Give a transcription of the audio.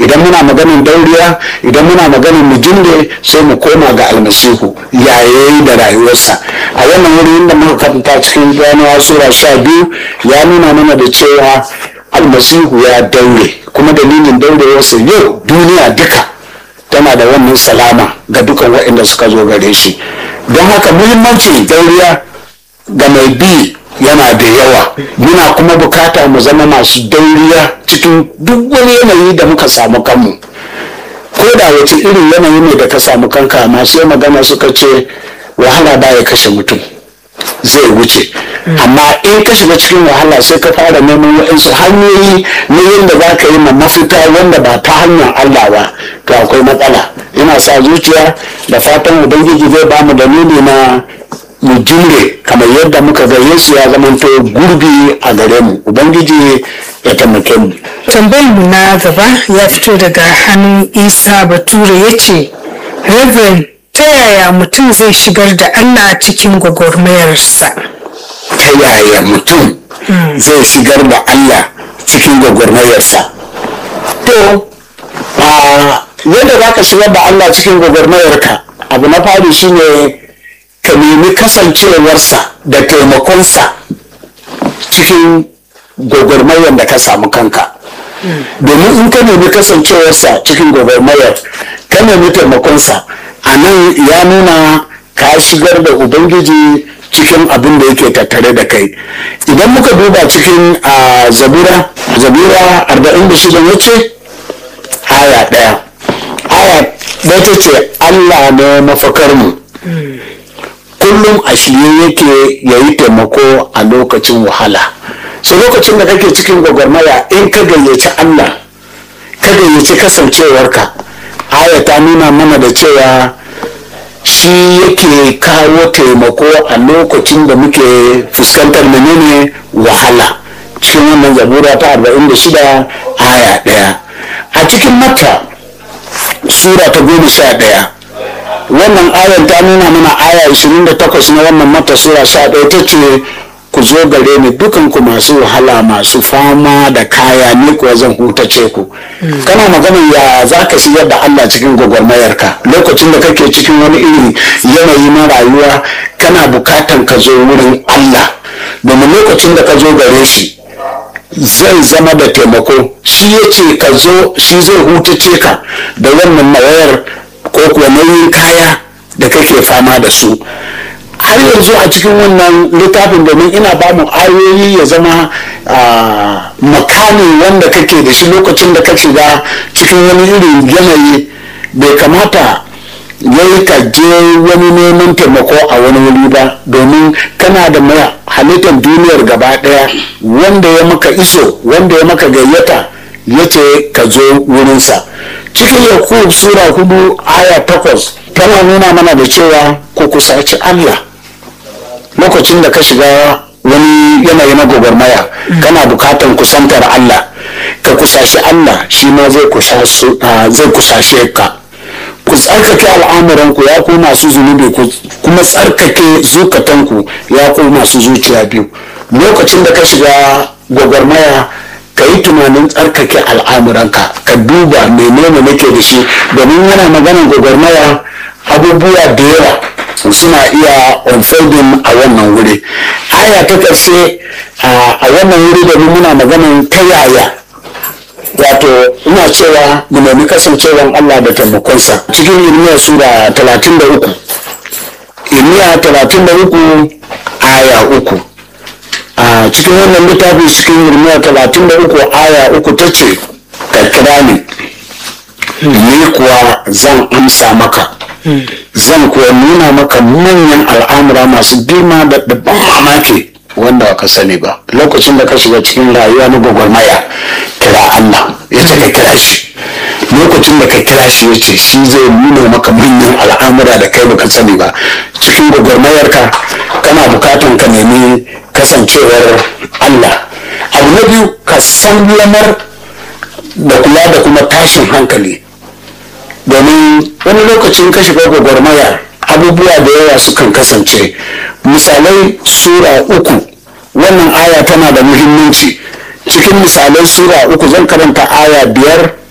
idan muna maganin dauriya idan muna maganin mujinde sai mu koma ga almasihu yayayi da rayuwarsa a wannan wuri inda muka karanta cikin ganuwa sura sha biyu ya nuna mana da cewa almasihu ya daure kuma dalilin daurewarsa yau duniya duka tana da wannan salama ga dukan waɗanda suka zo gare shi don haka muhimmancin dauriya ga mai bi yana da yawa muna kuma bukata mu zama masu dauriya cikin duk wani yanayi da muka samu kanmu ko da wace irin yanayi ne da ka samu kanka masu magana suka ce wahala baya kashe mutum zai wuce amma in ka shiga cikin wahala sai ka fara neman waɗansu hanyoyi na yadda za ka yi ma mafita wanda ba ta hanyar Allah ba to akwai matsala ina sa zuciya da fatan ubangiji zai ba mu dalili na mu jure kamar yadda muka ga Yesu ya zamanto gurbi a gare mu ubangiji ya taimake mu tambayar mu na gaba ya fito daga hannun isa bature ya ce reverend ta yaya mutum zai shigar da allah cikin gwagwarmayarsa ta yaya mutum zai shigar da Allah cikin gwagwarmayarsa to a yadda za ka shigar da Allah cikin gwagwarmayarka abu na fari shine ka nemi kasancewarsa da taimakonsa cikin gwagwarmayar da ka samu kanka domin in ka nemi kasancewarsa cikin gwagwarmayar ka nemi taimakonsa a nan ya nuna ka shigar da ubangiji cikin abin da yake tattare da kai idan muka duba cikin a zabura zabura 46 wace aya ɗaya aya ɗaya ta ce allah ne mafakarmu kullum a shirye yake ya yi taimako a lokacin wahala so lokacin da kake cikin gwagwarmaya in ka gayyaci allah ka gayyaci kasancewarka aya ta nuna mana da cewa shi yake kawo taimako a lokacin da muke fuskantar menene wahala cikin wannan zabura ta 46 aya ɗaya a cikin mata sura ta goma sha ɗaya wannan ayan ta nuna mana aya 28 na wannan mata sura sha ɗaya ta ce ku zo gare ni dukanku masu wahala masu fama da kaya ni kuwa zan hutace ku kana magana ya za ka shigar da Allah cikin gwagwarmayarka lokacin da kake cikin wani iri yanayi na rayuwa kana bukatan ka zo wurin Allah domin lokacin da ka zo gare shi zai zama da taimako shi ya ce ka zo shi zai hutace ka da wannan mawayar ko kuwa nauyin kaya da kake fama da su har yanzu a cikin wannan littafin domin ina ba mu ayoyi ya zama makami wanda kake da shi lokacin da ka shiga cikin wani irin yanayi bai kamata yayi ka je wani neman taimako a wani wuri ba domin kana da mai halittar duniyar gaba daya wanda ya maka iso wanda ya maka gayyata ya ce ka zo wurinsa cikin yakub sura hudu aya takwas tana nuna mana da cewa ku kusaci allah lokacin da ka shiga wani yanayi na gwagwarmaya kana bukatan kusantar Allah ka kusashi Allah shi ma zai kusashe ka ku tsarkake al'amuranku ya ku masu zunubi ku kuma tsarkake zukatanku ya ku masu zuciya biyu lokacin da ka shiga gwagwarmaya ka yi tunanin tsarkake al'amuranka ka duba menene nake da shi domin yana maganar gwagwarmaya abubuwa da yawa suna iya unfolding a wannan wuri aya ta ƙarshe a wannan wuri da muna maganin ta yaya wato ina cewa mu nemi kasancewan Allah da taimakonsa cikin irmiya sura 33 irmiya 33 aya uku a cikin wannan littafi cikin irmiya 33 aya uku ta ce ka kira ni ni kuwa zan amsa maka zan kuwa nuna maka manyan al'amura masu girma da ban mamaki wanda ka sani ba lokacin da ka shiga cikin rayuwa na gwagwarmaya kira Allah ya ce ka kira shi lokacin da ka kira shi ya ce shi zai nuna maka manyan al'amura da kai baka sani ba cikin gwagwarmayarka kana bukatan ka nemi kasancewar Allah abu na biyu ka san lamar da kula da kuma tashin hankali domin wani lokacin ka shiga gwagwarmaya abubuwa da yawa sukan kasance misalai sura uku wannan aya tana da muhimmanci cikin misalai sura uku zan karanta aya biyar